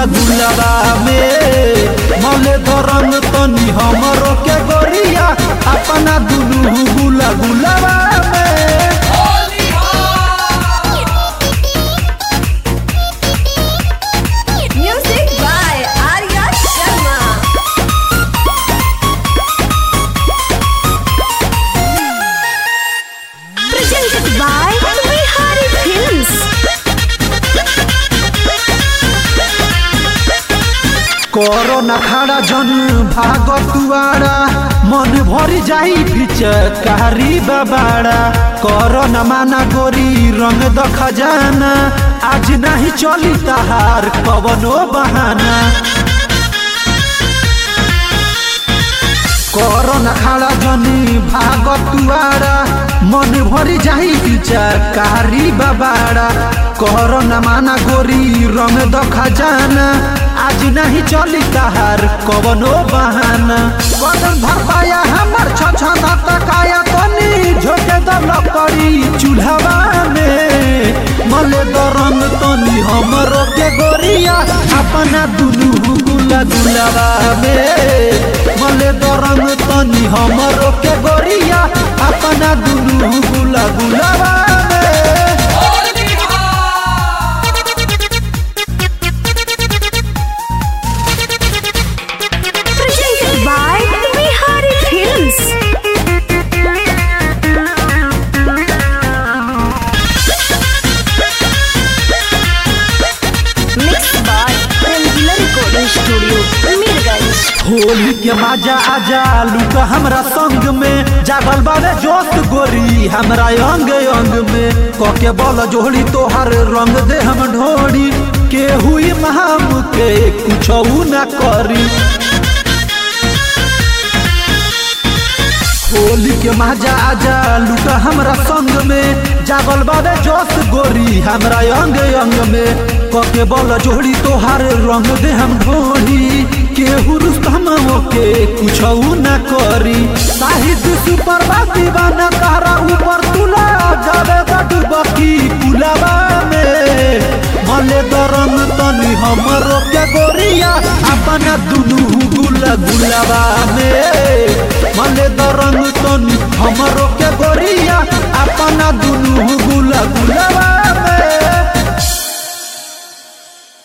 गुला गुलाबा में मले धरम तनी हमरो के गोरिया अपना दुनू गुला गुलाबा में Music by Arya Sharma. Presented by Bihari Films. करो न खड़ा जन भाग तुआरा मन भरी जाई भिचकारी बाबाड़ा करो न माना गोरी रंग द खजाना आज नहीं चली तहार कवनो बहाना करो न खड़ा जनी भाग तुआरा मन भरी जाई भिचकारी बाबाड़ा करो न माना गोरी रंग द खजाना आज नहीं चली तहार कवनो बहाना कदम भर पाया हमर छछना तकाया तनी झोके द लकड़ी चूल्हा में मले द रंग तनी हमरो के गोरिया अपना दुनू गुला गुलाबा में मले द रंग तनी हमरो के गोरिया अपना दुनू गुला गुलाबा में Presented by Bihari Films. Mixed by Rangila Recording Studio, Mirganj. Holi के मजा आजा लुका हमरा संग में जागल बारे जोत गोरी हमरा अंग अंग में कके बल जोड़ी तोहर रंग दे हम ढोड़ी के हुई महाम के कुछ ना करी होली के मजा आजा लुका हमरा संग में जागल बाबे जोश गोरी हमरा अंग अंग में कके बल जोड़ी तोहार रंग दे हम ढोड़ी केहू रुस्तम के कुछ ना करी साहित्य सुपर दीवाना तारा ऊपर तुला जावे डुबकी पुलावा में मले दरम तनी हमरो के गोरिया अपना दुनू गुला गुलाबा में मले दरम तनी हमरो के गोरिया अपना दुनू गुला गुलाबा